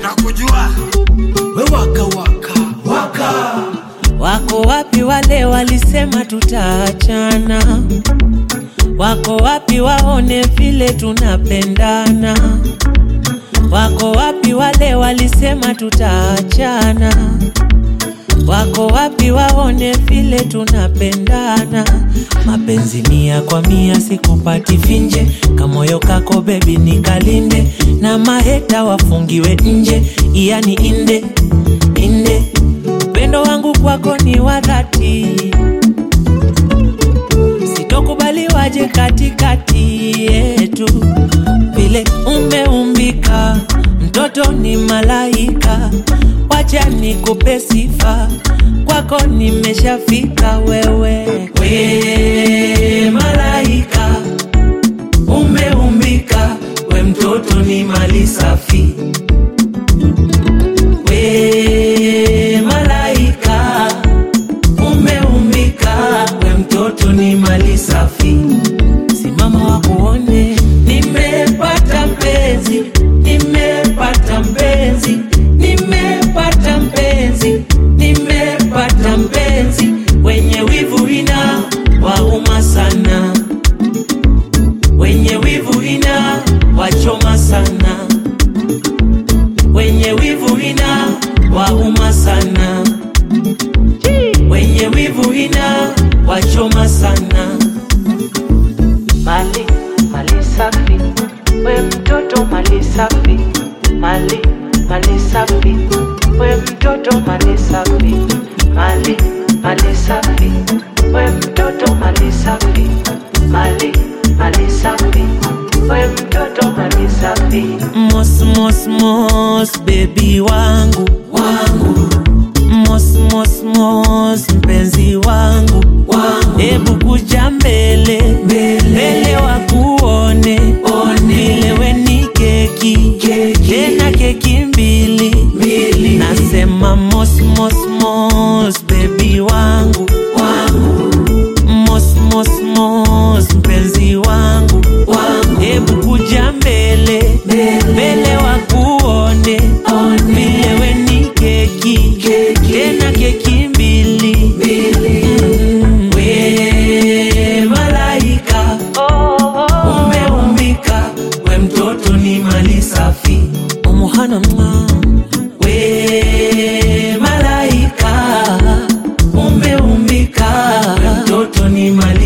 nakujua we waka waka waka Wako wapi wale walisema tutaachana? Wako wapi waone vile tunapendana? Wako wapi wale walisema tutaachana? Wako wapi waone vile tunapendana? Mapenzi mia kwa mia sikupati finje, kamoyo kako bebi nikalinde, na maheta wafungiwe nje, yani inde inde. Upendo wangu kwako ni wa dhati, sitokubali waje katikati yetu, vile umeumbika, mtoto ni malaika, wacha nikupe sifa, kwako nimeshafika wewe, we malaika umeumbika, we mtoto ni mali safi we malaika umeumbika, we mtoto ni mali safi. Simama wakuone, nimepata mpenzi, nimepata mpenzi, nimepata mpenzi, nimepata mpenzi, wenye wivu ina wauma sana, wenye wivu ina wachoma sana wenye wivu ina wauma sana, wenye wivu ina wachoma sana. Mali mali safi, we mtoto mali safi, mali mali safi, we mtoto mali safi, mali mali safi, we mtoto mali safi, mali mali safi, we mtoto mali safi. Mos mos mos baby wangu wangu mos mos mos mpenzi wangu wangu, hebu kuja mbele mbele wakuone vile we ni keki tena keki mbili nasema mos mos mos baby wangu wangu mos mos mos mpenzi wangu wangu, hebu kuja mbele mbele wakuone vile we ni keki tena keki mbili Mm. we malaika umeumbika, we mtoto ni mali safi umuhana mwa we malaika umeumbika, we mtoto ni mali